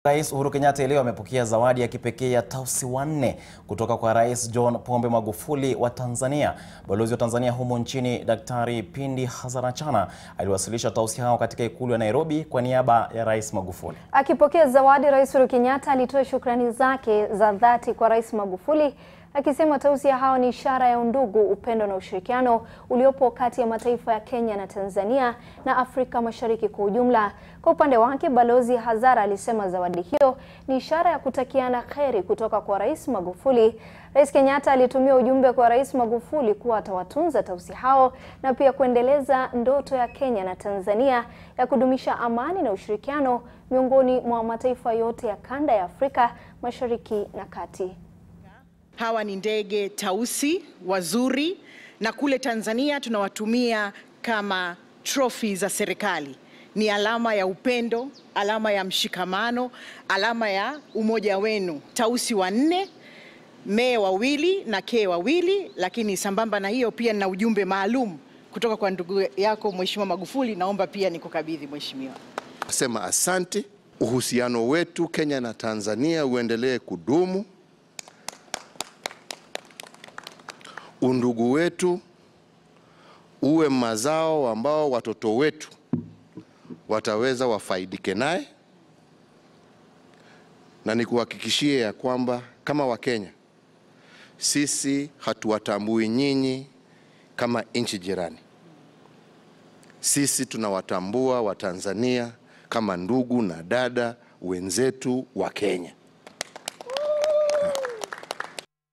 Rais Uhuru Kenyatta leo amepokea zawadi ya kipekee ya tausi wanne kutoka kwa Rais John Pombe Magufuli wa Tanzania. Balozi wa Tanzania humo nchini Daktari Pindi Hazarachana aliwasilisha tausi hao katika ikulu ya Nairobi kwa niaba ya Rais Magufuli. Akipokea zawadi, Rais Uhuru Kenyatta alitoa shukrani zake za dhati kwa Rais Magufuli akisema tausi hao ni ishara ya undugu, upendo na ushirikiano uliopo kati ya mataifa ya Kenya na Tanzania na Afrika Mashariki kwa ujumla. Kwa upande wake, Balozi Hazara alisema zawadi hiyo ni ishara ya kutakiana kheri kutoka kwa Rais Magufuli. Rais Kenyatta alitumia ujumbe kwa Rais Magufuli kuwa atawatunza tausi hao na pia kuendeleza ndoto ya Kenya na Tanzania ya kudumisha amani na ushirikiano miongoni mwa mataifa yote ya kanda ya Afrika Mashariki na Kati. Hawa ni ndege tausi wazuri, na kule Tanzania tunawatumia kama trophy za serikali. Ni alama ya upendo, alama ya mshikamano, alama ya umoja wenu. Tausi wanne, mee wawili na kee wawili. Lakini sambamba na hiyo pia nina ujumbe maalum kutoka kwa ndugu yako Mheshimiwa Magufuli, naomba pia nikukabidhi Mheshimiwa. Sema asante. Uhusiano wetu Kenya na Tanzania uendelee kudumu. Undugu wetu uwe mazao ambao watoto wetu wataweza wafaidike naye, na nikuhakikishie ya kwamba kama Wakenya sisi hatuwatambui nyinyi kama nchi jirani. Sisi tunawatambua Watanzania kama ndugu na dada wenzetu wa Kenya.